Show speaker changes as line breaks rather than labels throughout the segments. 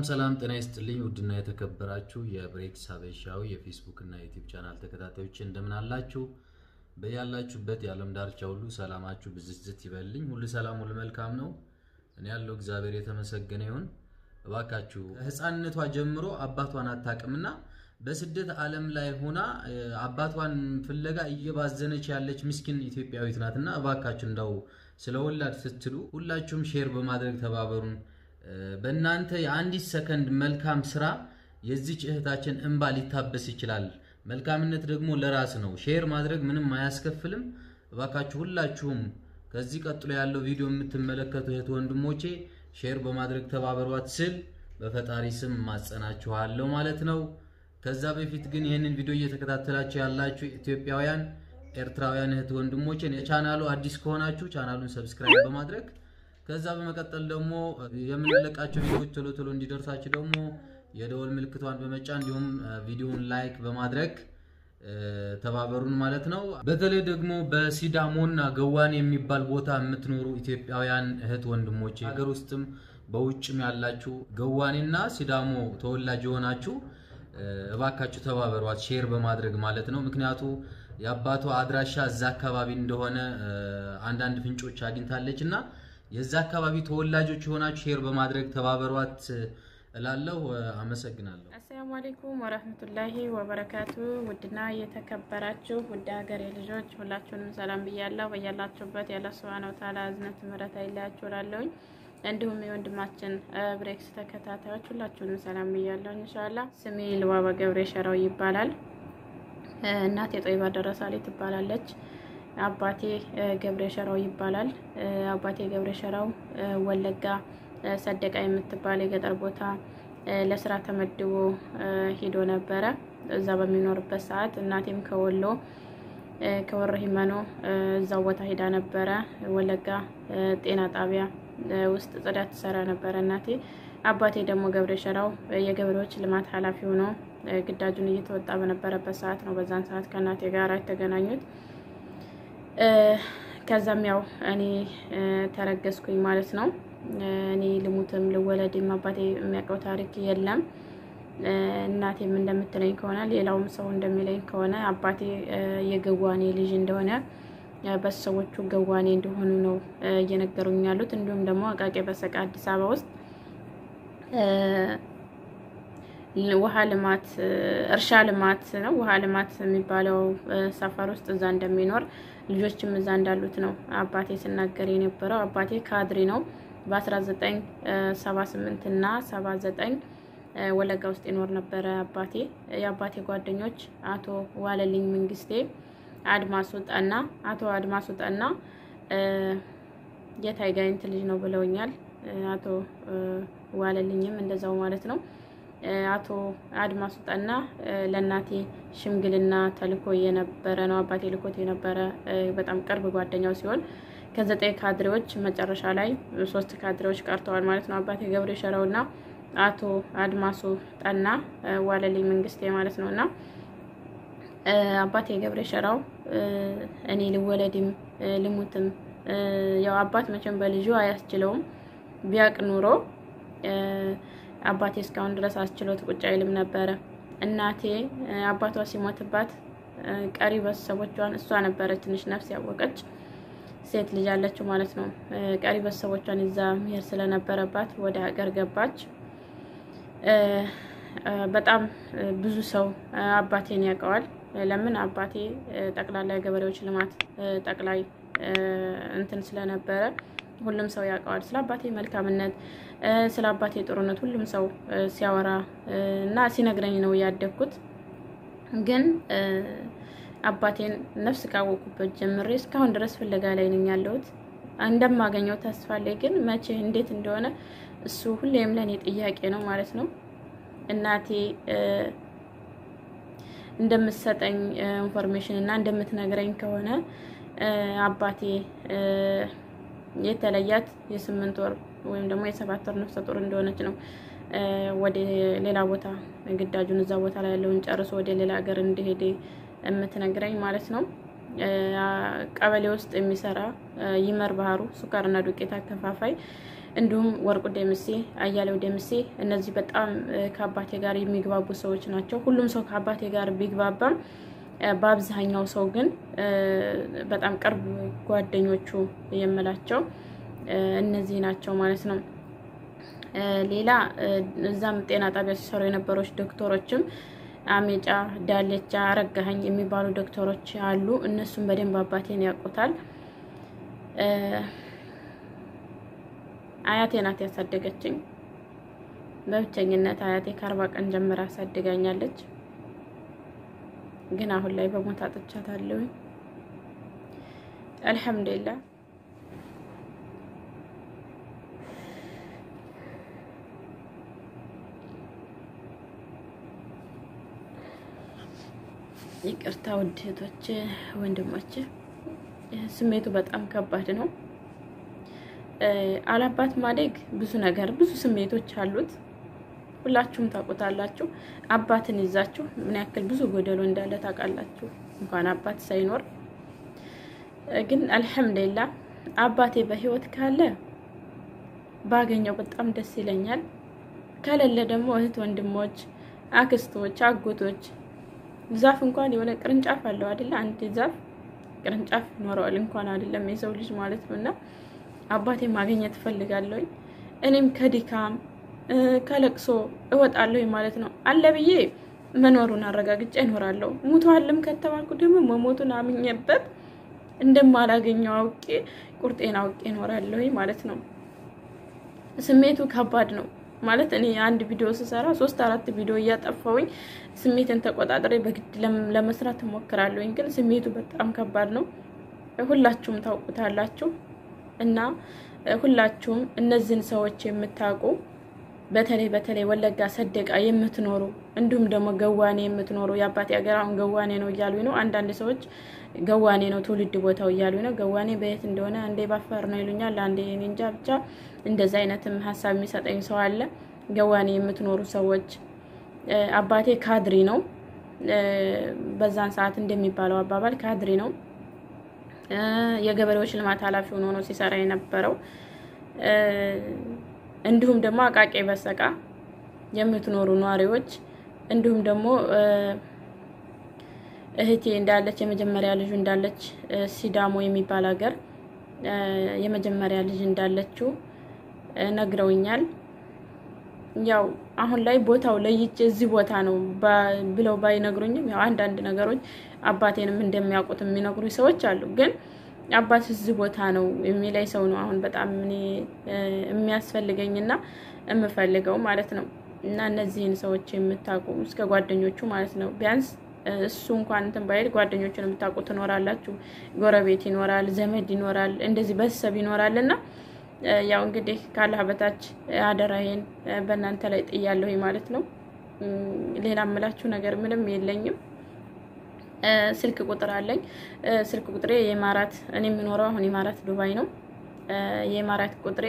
ሰላም ጤና ይስጥልኝ። ውድና የተከበራችሁ የብሬክስ ሀበሻዊ የፌስቡክ እና ዩቲዩብ ቻናል ተከታታዮች እንደምን አላችሁ? በያላችሁበት የዓለም ዳርቻ ሁሉ ሰላማችሁ ብዝዝት ይበልኝ። ሁሉ ሰላም፣ ሁሉ መልካም ነው። እኔ ያለው እግዚአብሔር የተመሰገነ ይሁን። እባካችሁ ሕፃንነቷ ጀምሮ አባቷን አታውቅምና በስደት ዓለም ላይ ሆና አባቷን ፍለጋ እየባዘነች ያለች ምስኪን ኢትዮጵያዊት ናትና እባካችሁ እንዳው ስለ ወላድ ስትሉ ሁላችሁም ሼር በማድረግ ተባበሩን። በእናንተ የአንዲት ሰከንድ መልካም ስራ የዚች እህታችን እንባ ሊታበስ ይችላል። መልካምነት ደግሞ ለራስ ነው። ሼር ማድረግ ምንም አያስከፍልም። እባካችሁ ሁላችሁም ከዚህ ቀጥሎ ያለው ቪዲዮ የምትመለከቱ እህት ወንድሞቼ ሼር በማድረግ ተባበሯት ስል በፈጣሪ ስም ማጸናችኋለሁ ማለት ነው። ከዛ በፊት ግን ይህንን ቪዲዮ እየተከታተላችሁ ያላችሁ ኢትዮጵያውያን፣ ኤርትራውያን እህት ወንድሞቼ የቻናሉ አዲስ ከሆናችሁ ቻናሉን ሰብስክራይብ በማድረግ ከዛ በመቀጠል ደግሞ የምንለቃቸው ቪዲዮዎች ቶሎ ቶሎ እንዲደርሳችሁ ደግሞ የደወል ምልክቷን በመጫን እንዲሁም ቪዲዮውን ላይክ በማድረግ ተባበሩን ማለት ነው። በተለይ ደግሞ በሲዳሞና ገዋኔ የሚባል ቦታ የምትኖሩ ኢትዮጵያውያን እህት ወንድሞቼ ሀገር ውስጥም በውጭም ያላችሁ ገዋኔና ሲዳሞ ተወላጅ የሆናችሁ እባካችሁ ተባበሯት ሼር በማድረግ ማለት ነው። ምክንያቱ የአባቷ አድራሻ እዛ አካባቢ እንደሆነ አንዳንድ ፍንጮች አግኝታለች እና የዛ አካባቢ ተወላጆች የሆናችሁ ሼር በማድረግ ተባበሯት እላለሁ። አመሰግናለሁ።
አሰላሙ አሌይኩም ወረህመቱላሂ ወበረካቱ። ውድና የተከበራችሁ ውድ ሀገሬ ልጆች ሁላችሁንም ሰላም ብያለሁ። በያላችሁበት ያለ ሱብሃነሁ ወተዓላ እዝነት ምሕረት አይለያችሁ እላለሁኝ። እንዲሁም የወንድማችን ብሬክስ ተከታታዮች ሁላችሁንም ሰላም ብያለሁ። እንሻላ ስሜ ልባባ ገብሬ ሸራው ይባላል። እናቴ ጦይባ ደረሳሌ ትባላለች። አባቴ ገብሬ ሸራው ይባላል። አባቴ ገብሬ ሸራው ወለጋ ሰደቃ የምትባል የገጠር ቦታ ለስራ ተመድቦ ሂዶ ነበረ። እዛ በሚኖርበት ሰዓት እናቴም ከወሎ ከወረ ሂመኖ እዛው ቦታ ሂዳ ነበረ። ወለጋ ጤና ጣቢያ ውስጥ ጽዳት ትሰራ ነበረ እናቴ። አባቴ ደግሞ ገብሬ ሸራው የገበሬዎች ልማት ኃላፊ ሆኖ ግዳጁን እየተወጣ በነበረበት ሰዓት ነው በዛን ሰዓት ከእናቴ ጋር የተገናኙት። ከዛም ያው እኔ ተረገዝኩኝ ማለት ነው። እኔ ልሙትም ልወለድም አባቴ የሚያውቀው ታሪክ የለም። እናቴም እንደምትለኝ ከሆነ ሌላውም ሰው እንደሚለኝ ከሆነ አባቴ የገዋኔ ልጅ እንደሆነ በሰዎቹ ገዋኔ እንደሆኑ ነው እየነገሩኝ ያሉት። እንዲሁም ደግሞ አቃቂ በሰቃ አዲስ አበባ ውስጥ ውሃ ልማት እርሻ ልማት ነው ውሃ ልማት የሚባለው ሰፈር ውስጥ እዛ እንደሚኖር ልጆችም እዛ እንዳሉት ነው አባቴ ሲናገር የነበረው። አባቴ ካድሪ ነው። በ1978 እና 79 ወለጋ ውስጥ ይኖር ነበረ አባቴ። የአባቴ ጓደኞች አቶ ዋለልኝ መንግስቴ፣ አድማሱ ጠና፣ አቶ አድማሱ ጠና የታይጋይንት ልጅ ነው ብለውኛል። አቶ ዋለልኝም እንደዛው ማለት ነው። አቶ አድማሱ ጠና ለእናቴ ሽምግልና ተልኮ የነበረ ነው። አባቴ ልኮት የነበረ በጣም ቅርብ ጓደኛው ሲሆን ከዘጠኝ ካድሬዎች መጨረሻ ላይ ሶስት ካድሬዎች ቀርተዋል ማለት ነው። አባቴ ገብሬ ሸራው እና አቶ አድማሱ ጠና ዋለልኝ መንግስቴ ማለት ነው እና አባቴ ገብሬ ሸራው እኔ ልወለድም ልሙትም ያው አባት መቼም በልጁ አያስችለውም ቢያቅ ኑሮ አባቴ እስካሁን ድረስ አስችሎት ቁጭ አይልም ነበረ። እናቴ አባቷ ሲሞትባት ቀሪ ቤተሰቦቿን እሷ ነበረች ትንሽ ነፍስ ያወቀች ሴት ልጅ አለችው ማለት ነው። ቀሪ ቤተሰቦቿን ይዛ መሄድ ስለነበረባት ወደ ሀገር ገባች። በጣም ብዙ ሰው አባቴን ያውቀዋል። ለምን አባቴ ጠቅላላ የገበሬዎች ልማት ጠቅላይ እንትን ስለነበረ ሁሉም ሰው ያውቀዋል። ስለ አባቴ መልካምነት፣ ስለ አባቴ ጥሩነት ሁሉም ሰው ሲያወራ እና ሲነግረኝ ነው ያደግኩት። ግን አባቴን ነፍስ ካወቁበት ጀምሬ እስካሁን ድረስ ፍለጋ ላይ ነኝ ያለሁት። እንደማገኘው ተስፋ አለኝ። ግን መቼ እንዴት እንደሆነ እሱ ሁሌም ለእኔ ጥያቄ ነው ማለት ነው። እናቴ እንደምትሰጠኝ ኢንፎርሜሽን እና እንደምትነግረኝ ከሆነ አባቴ የተለያት የስምንት ወር ወይም ደግሞ የሰባት ወር ነፍሰ ጡር እንደሆነች ነው ወደ ሌላ ቦታ ግዳጁን እዛ ቦታ ላይ ያለውን ጨርሶ ወደ ሌላ ሀገር እንደሄደ የምትነግረኝ ማለት ነው። ቀበሌ ውስጥ የሚሰራ ይመር ባህሩ ሱካርና ዱቄት አከፋፋይ እንዲሁም ወርቁ ደምሴ፣ አያሌው ደምሴ እነዚህ በጣም ከአባቴ ጋር የሚግባቡ ሰዎች ናቸው። ሁሉም ሰው ከአባቴ ጋር ቢግባባም በአብዛኛው ሰው ግን በጣም ቅርብ ጓደኞቹ የምላቸው እነዚህ ናቸው ማለት ነው። ሌላ እዛም ጤና ጣቢያ ሲሰሩ የነበሮች ዶክተሮችም አሜጫ፣ ዳሌቻ፣ አረጋኸኝ የሚባሉ ዶክተሮች አሉ። እነሱም በደንብ አባቴን ያውቁታል። አያቴ ናት ያሳደገችኝ። በብቸኝነት አያቴ ከአርባ ቀን ጀምራ አሳድጋኛለች። ግን አሁን ላይ በሞት አጥቻታለሁኝ። አልሐምዱሊላህ ይቅርታ ውድ እህቶች ወንድሞች፣ ስሜቱ በጣም ከባድ ነው። አላባት ማደግ ብዙ ነገር ብዙ ስሜቶች አሉት። ሁላችሁም ታውቁታላችሁ። አባትን ይዛችሁ ምን ያክል ብዙ ጎደሎ እንዳለ ታውቃላችሁ። እንኳን አባት ሳይኖር ግን አልሐምዱሊላ አባቴ በህይወት ካለ ባገኘው በጣም ደስ ይለኛል። ከሌለ ደግሞ እህት ወንድሞች፣ አክስቶች፣ አጎቶች ዛፍ እንኳን የሆነ ቅርንጫፍ አለው አይደለ? አንድ ዛፍ ቅርንጫፍ ይኖረዋል እንኳን አይደለም የሰው ልጅ ማለት ነው። እና አባቴ ማግኘት እፈልጋለሁኝ። እኔም ከድካም ከለቅሶ እወጣለሁ ማለት ነው። አለ ብዬ መኖሩን አረጋግጬ እኖራለሁ። ሙቷልም ከተባልኩ ደግሞ መሞቱን አምኜበት እንደማላገኘው አውቄ ቁርጤን አውቄ እኖራለሁ ማለት ነው። ስሜቱ ከባድ ነው ማለት እኔ አንድ ቪዲዮ ስሰራ ሶስት አራት ቪዲዮ እያጠፋውኝ ስሜትን ተቆጣጥሬ በግድ ለመስራት እሞክራለሁኝ። ግን ስሜቱ በጣም ከባድ ነው። ሁላችሁም ታውቁታላችሁ እና ሁላችሁም እነዚህን ሰዎች የምታውቁ በተለይ በተለይ ወለጋ ሰደቃ የምትኖሩ እንዲሁም ደግሞ ገዋኔ የምትኖሩ የአባቴ ሀገር አሁን ገዋኔ ነው እያሉ ነው። አንዳንድ ሰዎች ገዋኔ ነው ትውልድ ቦታው እያሉ ነው። ገዋኔ በየት እንደሆነ አንዴ ባፋር ነው ይሉኛል፣ አንዴ እኔ እንጃ። ብቻ እንደዚ አይነትም ሀሳብ የሚሰጠኝ ሰው አለ። ገዋኔ የምትኖሩ ሰዎች አባቴ ካድሪ ነው። በዛን ሰዓት እንደሚባለው አባባል ካድሪ ነው። የገበሬዎች ልማት ኃላፊ ሆኖ ነው ሲሰራ የነበረው። እንዲሁም ደግሞ አቃቄ በሰቃ የምትኖሩ ነዋሪዎች እንዲሁም ደግሞ እህቴ እንዳለች የመጀመሪያ ልጁ እንዳለች ሲዳሞ የሚባል ሀገር የመጀመሪያ ልጅ እንዳለችው ነግረውኛል። ያው አሁን ላይ ቦታው ለይቼ እዚህ ቦታ ነው ብለው ባይነግሩኝም ያው አንዳንድ ነገሮች አባቴንም እንደሚያውቁት የሚነግሩ ሰዎች አሉ። ግን አባት እዚህ ቦታ ነው የሚለኝ ሰው ነው አሁን በጣም እኔ የሚያስፈልገኝና የምፈልገው ማለት ነው። እና እነዚህን ሰዎች የምታውቁ እስከ ጓደኞቹ ማለት ነው ቢያንስ እሱ እንኳን እንትን ባይል ጓደኞቹን የምታውቁ ትኖራላችሁ። ጎረቤት ይኖራል፣ ዘመድ ይኖራል፣ እንደዚህ ቤተሰብ ይኖራል እና ያው እንግዲህ ካላህ በታች አደራዬን በእናንተ ላይ ጥያለሁኝ ማለት ነው። ሌላ የምላችሁ ነገር ምንም የለኝም። ስልክ ቁጥር አለኝ። ስልክ ቁጥሬ የኢማራት እኔ የምኖረው አሁን ኢማራት ዱባይ ነው። የኢማራት ቁጥሬ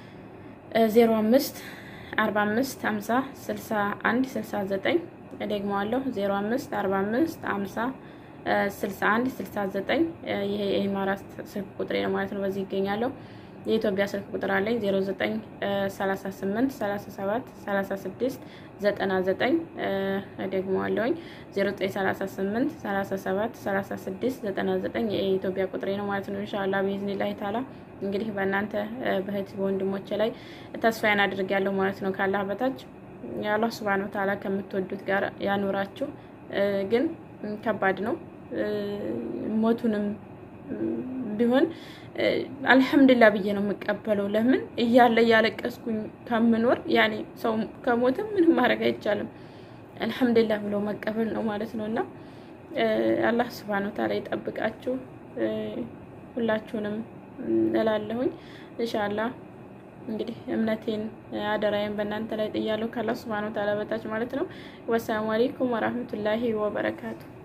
ዜሮ አምስት አርባ አምስት ሀምሳ ስልሳ አንድ ስልሳ ዘጠኝ እደግመዋለሁ ዜሮ አምስት አርባ አምስት ሀምሳ ስልሳ አንድ ስልሳ ዘጠኝ ይሄ የኢማራት ስልክ ቁጥሬ ነው ማለት ነው። በዚህ ይገኛለሁ። የኢትዮጵያ ስልክ ቁጥር አለኝ 09 38 37 36 99 ደግመዋለሁኝ 0938 37 36 99 የኢትዮጵያ ቁጥሬ ነው ማለት ነው። ኢንሻአላህ ቢዝኒላህ ታላ እንግዲህ በእናንተ በእህት በወንድሞቼ ላይ ተስፋዬን አድርጌያለሁ ማለት ነው። ካላህ በታች የአላህ ሱብሃነሁ ወተዓላ ከምትወዱት ጋር ያኑራችሁ። ግን ከባድ ነው ሞቱንም ቢሆን አልሐምዱሊላህ ብዬ ነው የምቀበለው። ለምን እያለ እያለቀስኩኝ ከምኖር ያኔ ሰው ከሞተ ምንም ማድረግ አይቻልም። አልሐምዱሊላህ ብሎ መቀበል ነው ማለት ነው። እና አላህ ሱብሃነሁ ወተዓላ ይጠብቃችሁ ሁላችሁንም እላለሁኝ። ኢንሻአላህ እንግዲህ እምነቴን አደራዬን በእናንተ ላይ ጥያለሁ ካላህ ሱብሃነሁ ወተዓላ በታች ማለት ነው። ወሰላሙ አለይኩም ወራህመቱላሂ ወበረካቱ